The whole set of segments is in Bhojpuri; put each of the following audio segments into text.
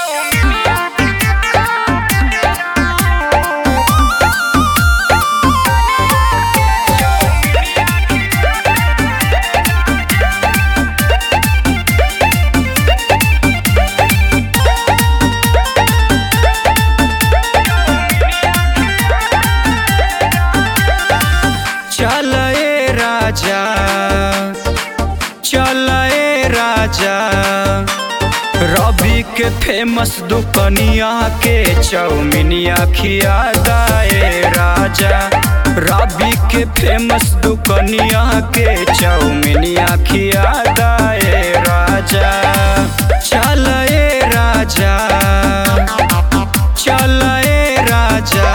चल ए राजा चल ए राजा रवि के फेमस दुकनिया के चौमिनिया खिया दाए राजा रवि के फेमस दुकनिया के चौमिनिया खिया दाए राजा चल ए राजा चल ए राजा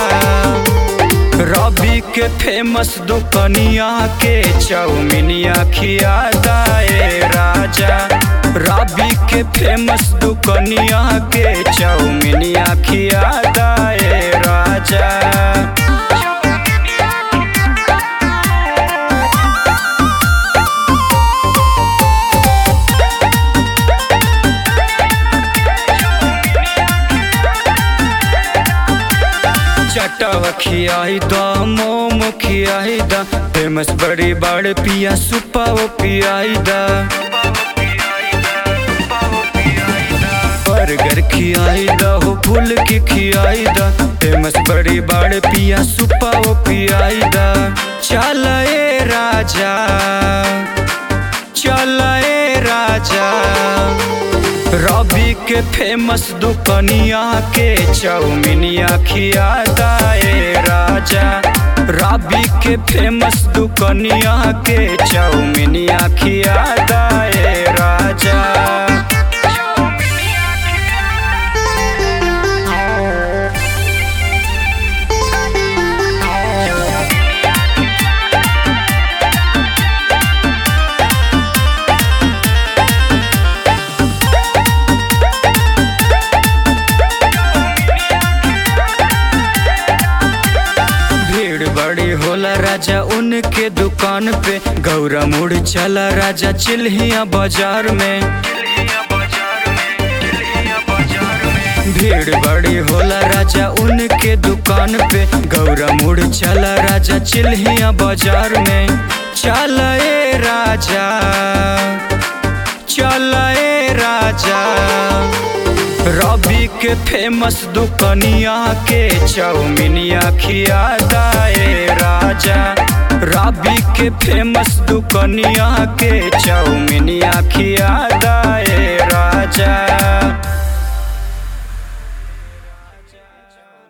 रवि के फेमस दुकनिया के चौमिनिया खिया दाए राजा रवि के फेमस दुकनिया के चौमिनिया खिया दाए राजा चटवा खियाई द मोमो खियाई द फेमस बड़ी बड़ पिया सुपाओ पियाई द बर्गर खियाई द हो फूल की खियाई द फेमस बड़ी बड़ पिया सुपाओ पियाई द चल ए राजा चल ए राजा रवि के फेमस दुकनिया के चौमिनिया खिया दाए राजा रवि के फेमस दुकनिया के चौमिनिया खिया दाए राजा भीड़ बड़ी होला राजा उनके दुकान पे गौरा मुड़ चला राजा चिल्हिया बाजार में भीड़ बड़ी होला राजा उनके दुकान पे गौरा मुड़ चला राजा चिल्हिया बाजार में चल ए राजा चल ए राजा रवि के फेमस दुकनिया के चौमिनिया खिया दाए राजा रवि के फेमस दुकनिया के चौमिनिया खिया दाए राजा